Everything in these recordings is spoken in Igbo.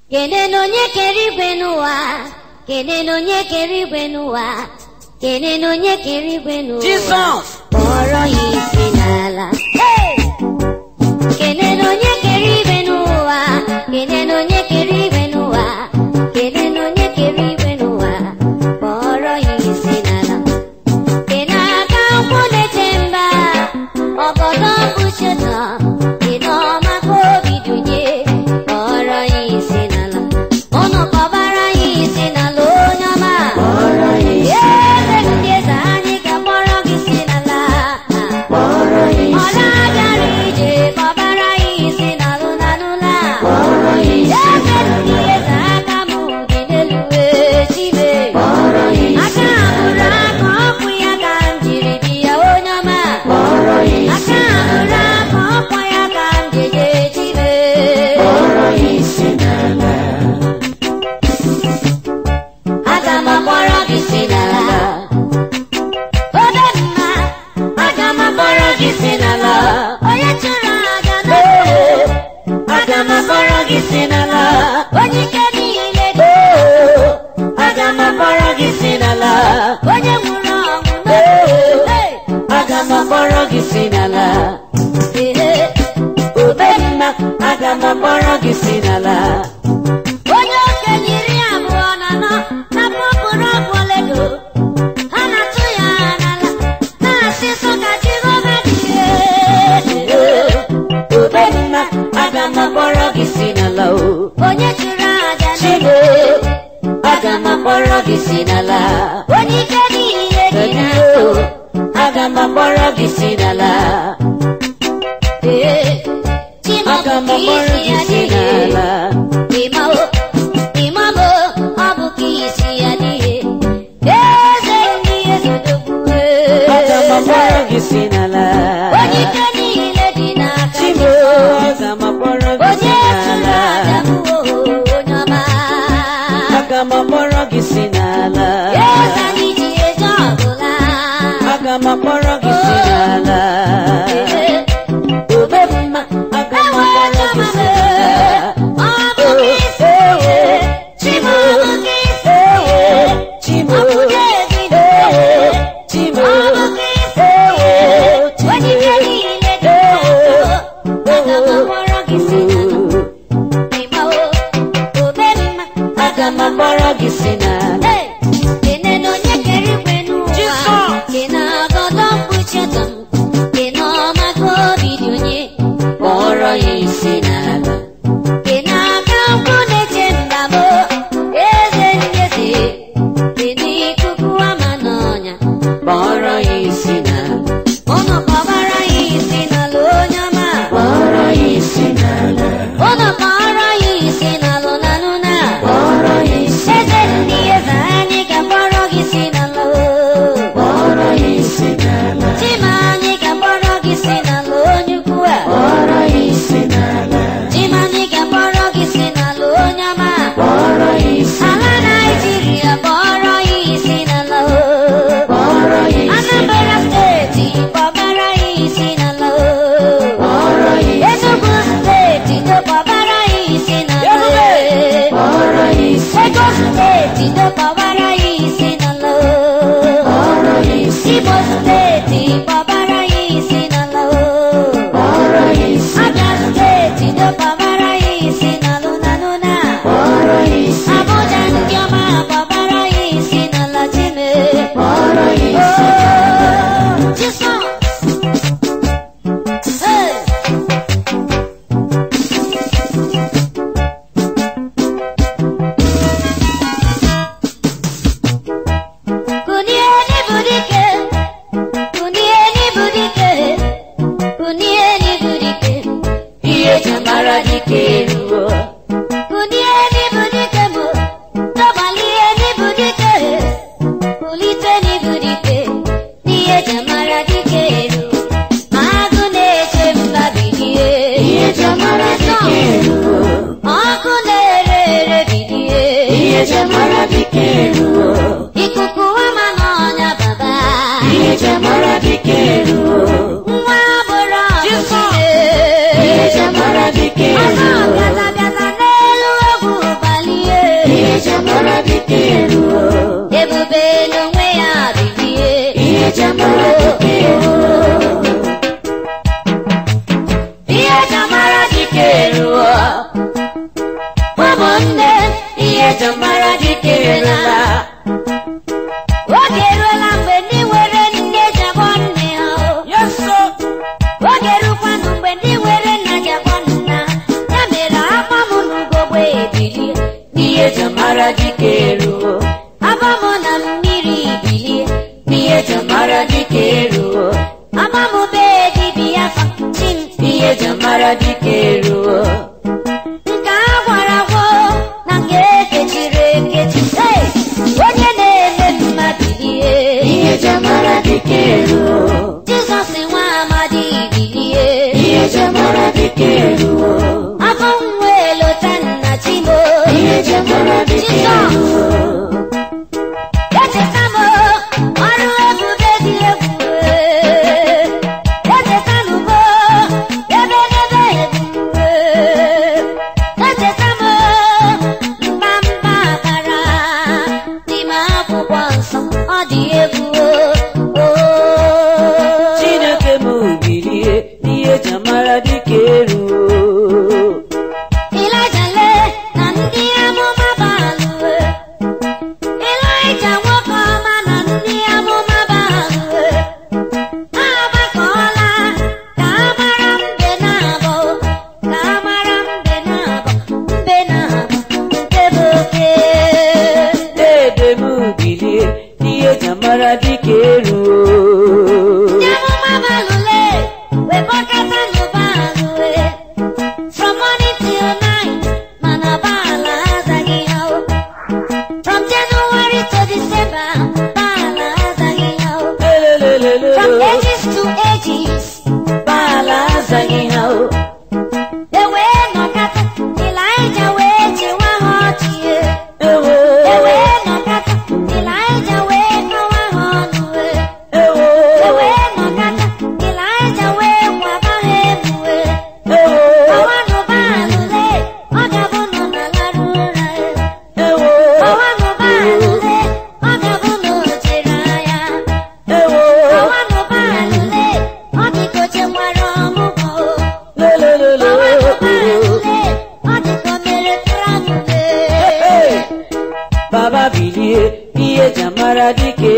kenenu onye kere igwe n'ụwa kenenu onye kere igwe n'ụwa kenenu onye kere igwe n'ụwa Jizọs kpọrọ ya isi n'ala kenenu onye kere igwe n'ụwa kenenu onye kere igwe n'ụwa kenenu onye kere igwe n'ụwa kpọrọ ya isi n'ala kene aka nkwụ na-eche mba ọgọdọ mkpucheta kene ọma ka obi dunye kpọrọ ya isi n'ala ụnụ kpọbara ya isi n'ala onye ọma kpọrọ ya isi eze ndị eze anyị ga-akpọrọ gị isi n'ala kpọrọ ya ọ isi na-agara ije kpọbara ya isi n'alụ n'alụla kpọrọ ya isi eze ndị eze aka m dị n'elu wee chibe kpọrọ ya isi aka abụrụ aka ọkụ ya ka m jiri bi ya onye ọma kpọrọ ya isi aka abụrụ aka ọkụ ya ka m jeje chibe kpọrọ ya isi n'ala aga m akpọrọ gị si n'ala obe mma aga m akpọrọ gị si n'ala onye chụrụ aja n'obe aga m akpọrọ gị si n'ala onye ike niile dị aga m akpọrọ gị si n'ala onye nwụrụ ọnwụ n'obe aga m akpọrọ gị si n'ala obe mma aga m akpọrọ gị si n'ala onye okenye iri abụọ na anọ na-akpọpụrụ ọgwụ oledo ha na-atụ ya n'ala na-asị sọ ka jehova dị obe mma aga m akpọrọ gị si n'ala o onye chụrụ aja chigo n'obe aga m akpọrọ gị si n'ala onye ike niile dị Kedu n'ahụ aga m akpọrọ gị si n'ala aga m akpọrọ gị si n'ala Ịmawo, ịmamo, ọ bụ ka isi ya dịghị. Eze ndị eze dogbuwe. aga m akpọrọ gị si n'ala Onye ike niile dị n'aka chigo Jizọs. aga m akpọrọ gị si Onye chụrụ n'ala aja m, onye ọma. aga m akpọrọ gị si n'ala Eze anyị ji eje ọbụla. aga m akpọrọ gị si n'ala obe mma aga m akpọrọ gị si n'ala Ọ bụ ka isi Chibo, Ọ bụ ka isi Chibo, Ọ bụ ka ezi Chibo, Ọ bụ ka isi Onye ike niile dị n'aka. Aga m akpọrọ gị si n'ala. Ịgbawo, obe mma. aga m akpọrọ gị si n'ala Hey! Kene na onye kere igwe n'ụwa. Jisọs! Kene agọdọ mkpuchi ọtọ m. Kene ọma ka obi dị onye. kpọrọ ya isi n'ala Kene aka nkwụ na-eche mba m. Eze ndị eze. Kene ikuku ama n'ọnya. kpọrọ ya isi n'ala Ụnụ kpọbara ya isi n'ala onye ọma. kpọrọ ya isi n'ala Ụnụ kpọrọ ya isi n'ala n'alụ na. kpọrọ ya isi Eze ndị eze anyị ga-akpọrọ gị si n'ala o. kpọrọ ya isi n'ala Chima anyị ga-akpọrọ gị si n'ala onye ukwu a. kpọrọ ya isi n'ala Chima anyị ga-akpọrọ gị si n'ala onye ọma. kpọrọ ya isi Ala Naịjirịa kpọrọ ya isi n'ala o. kpọrọ ya isi Anambra steeti kpọbara ya isi n'ala o. kpọrọ ya isi Enugu steeti kpọbara ya isi n'ala o. kpọrọ ya isi Lagos steeti kpọbara ya isi n'ala o. kpọrọ ya isi Imo steeti kpọbara ya isi n'ala o. kpọrọ ya isi Abia steeti kpọbara ya isi n'alụ n'alụ na. kpọrọ ya isi Abuja ndị ọma kpọbara ya isi n'ala Chime. kpọrọ ya isi Oh, Jesus. Hey. Kunieni budike, kunieni budike, kunieni budike, ihe eji mara dike eruo kunieni budike mo, tọbalieni budike, kuliteni budike, n'ihe jamara dike elu, agụ na-eche mba bilie. ihe eji mara dike eruo Ọkụ na-ere ere bilie. ihe eji mara dike eruo Ikuku ama n'ọnya baba. ihe eji mara dike eruo Nwa bụrụ ọgụ ihe eji mara dike Ọzọ eruo bịala bịala n'elu ogwu ụmụnne ihe eji mara dike erela oge eruola mgbe ndị nwere nne ji akpọ nne ha o. yeso oge rukwanụ mgbe ndị nwere nna ji akpọ nna ya mere akpọ m n'ugogbe ebilie ihe eji mara dike eruo akpọ m na mmiri bilie ihe eji mara dike eruo akpọ m bee dibịa fa chi m ihe eji mara dike eruo nke a gwara agwọ na nke ekechiri ekechi Hey! onye na-eme mma bilie ihe eji mara dike eruo jizọs nwa amadi bilie ihe eji mara dike eruo afọ nwa elota nna chimo ihe eji mara dike Jizọs eruo echeta m ọrụ ebube dị ebube echeta m ebe n'ebe ebube echeta m mba mba akara n'ime akwụkwọ nsọ ọ dị egwu o chineke m bilie ihe eji mara dike eruo Ịlaịja lee na ndị amụma balụwe Ịlaịja nwoke ọma na ndị amụma balụwe ha agbakọọla ka a mara mbe na-abọ ka a mara mbe na-abọ mbe na-abọ nke bụ oke dede m bilie ihe eji mara dike eruo ndị amụma balụle wekpọkọta n'ụbalụwe from morning till night mana baala azaghị ha o. from January to December baala azaghị ha o. Lelelelelo. from ages to ages baala azaghị ha o e wee nọkata Ịlaịja wee chịwa ha ọchị e. ewo e wee nọkata Ịlaịja wee kọwa ha ọnụ e. ewo e wee nọkata Ịlaịja wee kwaba ha emu e. ewo Ọwanụ baalụle, ọ ga-abụ nọ na larụ ụra e. ewo Ọwanụ baalụle, ọ ga-abụ na o jere agha. ewo Ọwanụ baalụle, ọ dị ka o chekwara ọmụgwọ o. lelelelo Ọwanụ baalụle, ọ dị ka o mere travel e. Hey! baba bilie ihe eji mara dike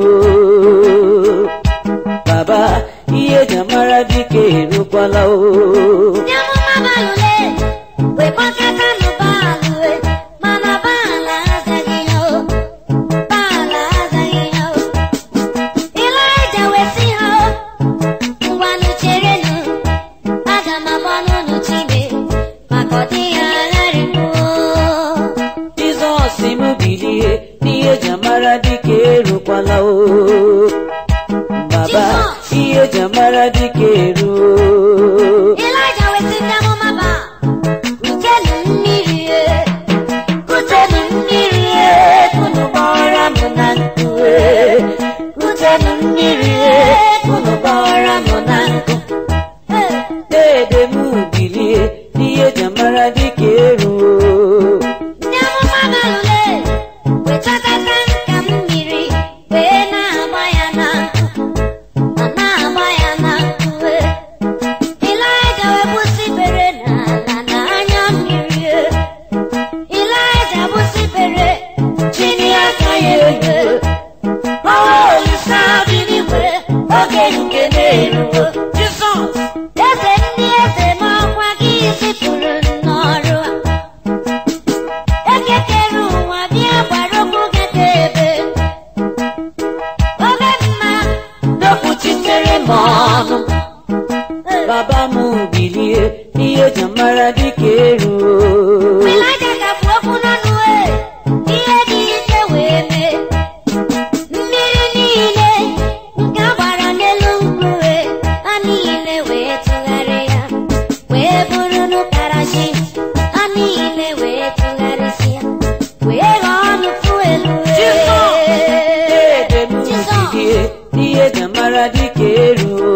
eruo baba ihe eji mara dike erukwala o Ndị amụma baalụle, wee kpọkọtanụ baalụ e. Mana baala azaghị ha o. Baala azaghị ha o. Ịlaịja wee sị ha o. ngwanụ cherenụ aga m agba n'ụlọ chime maka ọ dịghị agharịpụo jizọs m bilie n'ihe eji mara dike erukwala o baba Jizọs! ihe eji mara dike eruo ịlaịja wesị ndị amụma ba kutenụ mmiri e kutenụ mmiri e unu gbara m na nkụ e. kutenụ mmiri e, unu gbara m na nkụ Ee, dede m bilie n'ihe eji mara dike eruo ndị amụma balụle wechakata nka mmiri wee na-agba ya na nkụ ma na-agba ya na nkụ e. ịlaịja wee gbusibere n'ala na anya mmiri e. ịlaịja gbusibere chini aka ya elu ọnwa olise dị n'igwe oge nke na-eruo jizọs eze ndị eze n'ọkwa gị zipụrụ n'ọrụ a ekekere ụwa bịa gbara okwu gị ka ebe obe mma dọpụchitere m ọnụ baba m bilie n'ihe eji mara dike eruo Ịlaịja kapụ okwu n'ọnụ e ihe dị ike wee mee mmiri niile nke a gbara n'elu nkume ha niile wee tụgharịa wee bụrụ n'ụkarachi ha niile wee tụgharịsịa wee ghọọ nnukwu elu dede m Jizọs bilie n'ihe eji mara dike eruo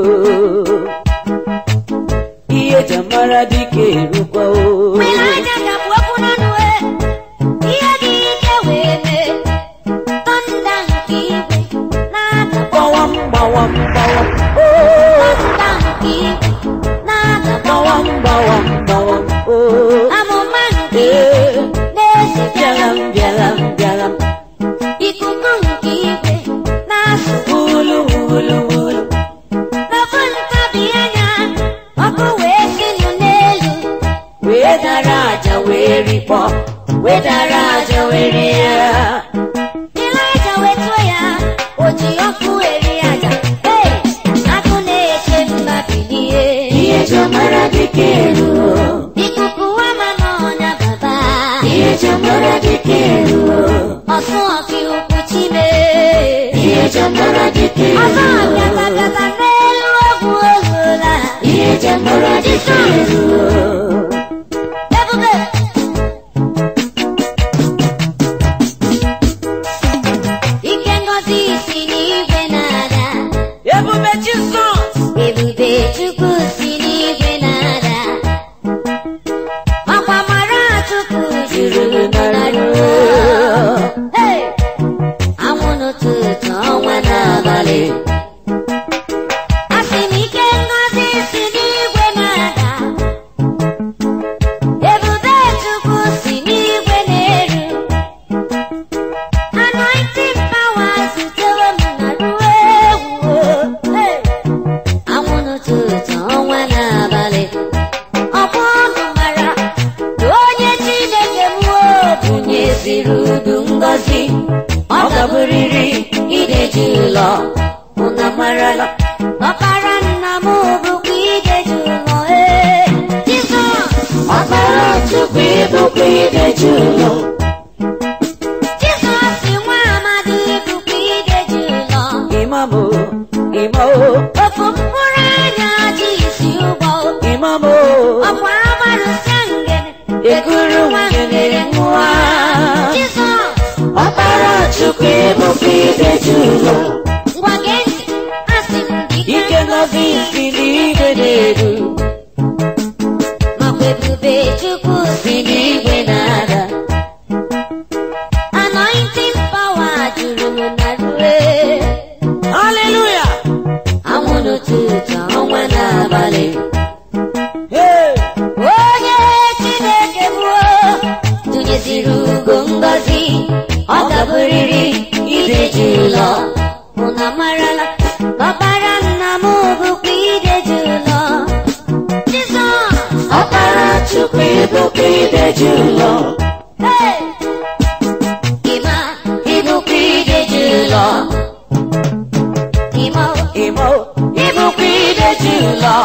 ihe eji mara dike erukwa o Mgbe Ịlaịja kapụ okwu n'ọnụ e ihe dị ike wee mee tọnda nke igwe na-ada gbawam gbawam gbawam o tọnda nke igwe na-ada gbawam gbawam gbawam o amụma nke ee eze bịara m bịara m bịara m ikuku nke igwe na-asụ wulu wulu wulu n'ofu ntabi anya ọkụ wee sinụ n'elu wee dara aja wee rikpọ wee dara aja wee rie ya Ịlaịja wetuo ya o ji ọkụ eri aja ee akụ na-eche mba bilie ihe ji mara dịka elu ikuku wama n'ọnya baba ihe ji mara dịka elu ọsụ ọkụ ukwu chime ihe ji mara dịka ọsọ elu ọbịatakata n'elu ogwu ozuola ihe ji mara dịka elu ebube ike ngozi si n'igwe na-ada ebube jizọs ebube chukwu si n'igwe na-ada ọkwa mara chukwu juru n'arụ Hey! anwụ n'ụtụtụ ọnwa n'abalị asị m ike ngozi si n'igwe na-ada ebube chukwu si n'igwe na-eru anointing power zutere m na ruo egwu Hey! anwụ n'ụtụtụ ọnwa n'abalị ọkwa ọnụ mara na onye chineke mụọ bunyeziri udu ngọzi ọ gaburiri ideji ụlọ ụna marala ọkpara nna m bụkwa ideji ụlọ ee jizọs ọkpara chukwu ịbụkwa ideji ụlọ jizọs nwa amadi bụkwa ideji ụlọ imamo imo ofu mkpụrụ anya ji isi ụgbọ imamo ọkwa agbarụsịa ngene ekuru nwanyere nwa jizọs ọkpara chukwu ịbụkwa ideji ụlọ ngwa gee ntị asị m gị ike ngọzi si n'igwe na-eru makwa ebube chukwu si n'igwe na-ada anointing power juru m na rue haleluya anwụ n'ụtụtụ ọnwa n'abalị Hey! onye chineke mụọ tụnyeziri ugo ngọzi ọ gaburiri ideji ụlọ ụna marala ọkpara nna m bụkwa ideji ụlọ jizọs ọkpara chukwu ịbụkwa ideji ụlọ Hey! ịma ịbụkwa ideji ụlọ ịma imo ịbụkwa ideji ụlọ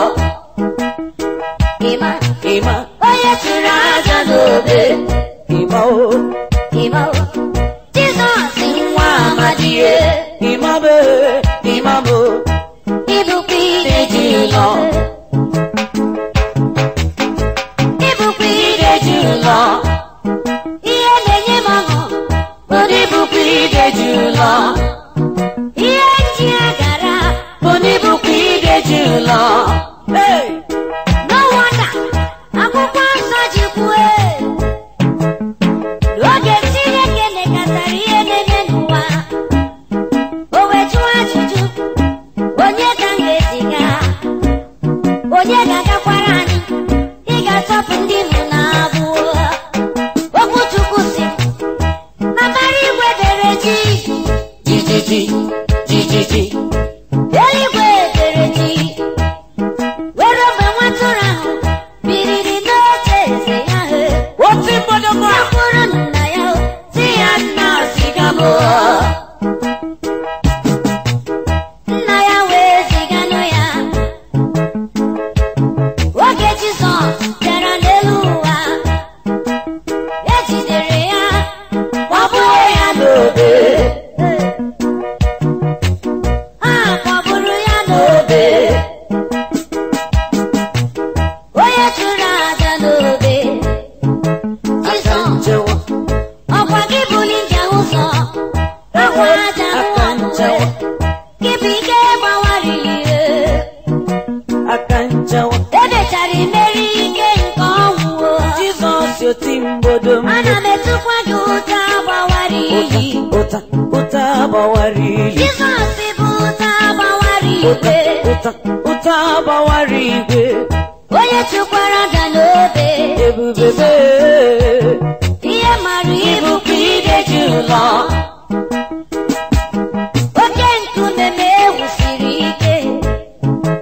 ịma imo onye chụrụ aja n'obe imo ịma jizọs nwa amadie imabe imamo ịbụkwa ideji ụlọ ịbụkwa ideji ụlọ ihe na-enye m ọṅụ bụ na ịbụkwa ideji ụlọ ihe nji agara bụ na ịbụkwa ideji ụlọ Hey! no wonder akwụkwọ nsọ ji kwue n'oge chineke nekọtara ihe na-eme n'ụwa o wee jụọ ajụjụ onye ka m ga-eziga onye ga-agakwara anyị ị ga-atọpụ ndị mụ na abụọ okwu chukwu si na mbara igwe dere ji jijiji jijiji eluigwe dere ji were ogbe nwatụrụ ahụ biriri n'oche eze ya he oti mgbọdọgbọ Gakwuru nna ya si ya nna ziga m nna ya wee ziganụ ya oge Jizọs bịara n'elu ụwa ejidere ya gbagbuo ya n'obe a kpọgburu ya n'obe onye chụrụ aja n'obe aka Jizọs njewa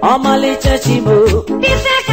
ọmalịcha chimo Ife